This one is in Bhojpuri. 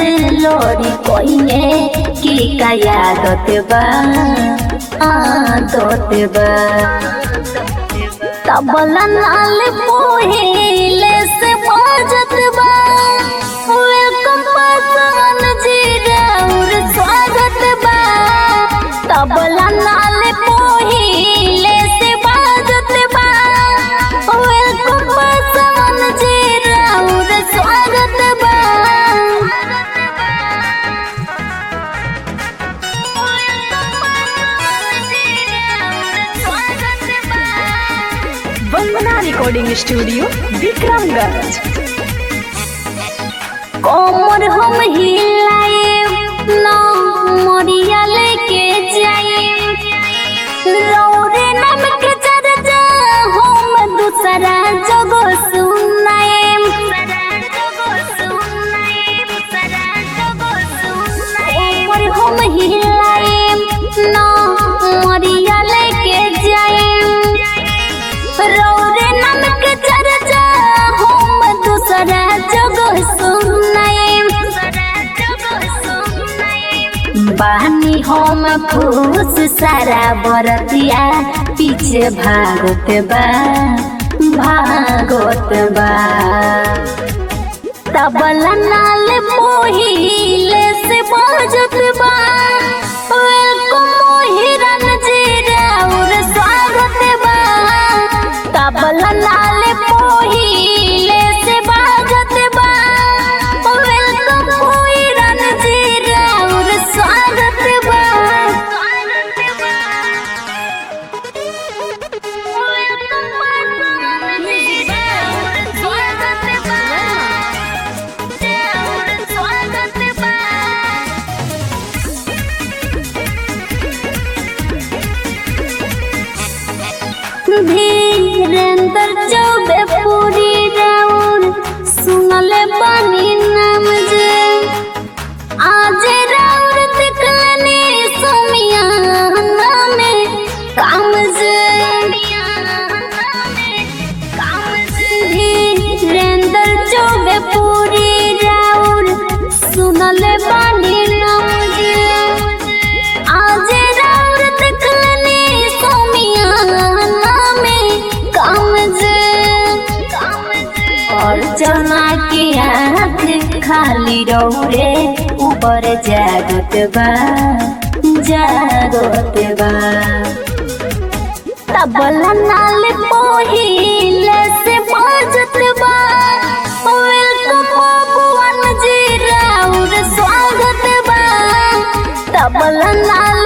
से लोरी कोइने की का यादत बा आदत बा तबला नाल पोहिले से बाजत बा वेलकम पासन जी राउर स्वागत बा तबला नाल पोहिले से बाजत बा वेलकम पासन जी राउर स्वागत बा वंदना रिकॉर्डिंग स्टूडियो विक्रमगंज कोमर हम हिलाए ना मोरिया लेके जाए रौरे नाम के चर्चा हम दूसरा जगो सुनाए कोमर हम हिलाए ना मोरिया लेके जाए रौरे नाम के चर्चा हम दूसरा जगह सुनाए बानी हम खुश सारा बरतिया पीछे भागत बा भागत बा तबला नाल मोहिले से बाजत बा वेलकम मोहिरन जी राउर स्वागत बा तबला नाल मोहिले से बाजत बा वेलकम मोहिरन जी राउर स्वागत बा धीरेन्द्र चौबे पूरी राउर सुनले बानी नाम जे आज राउर दिखलने सोमिया नामे काम जे धीरेन्द्र चौबे पूरी राउर सुनले बानी नाम जे आज राउर दिखलने सोमिया नामे काम जे और जना के आँख खाली रौरे ऊपर जागत बा जागत बा तबला नाल पोहिले से बाजत बा वेलकम बाबुआन जी राउर स्वागत बा तबला नाल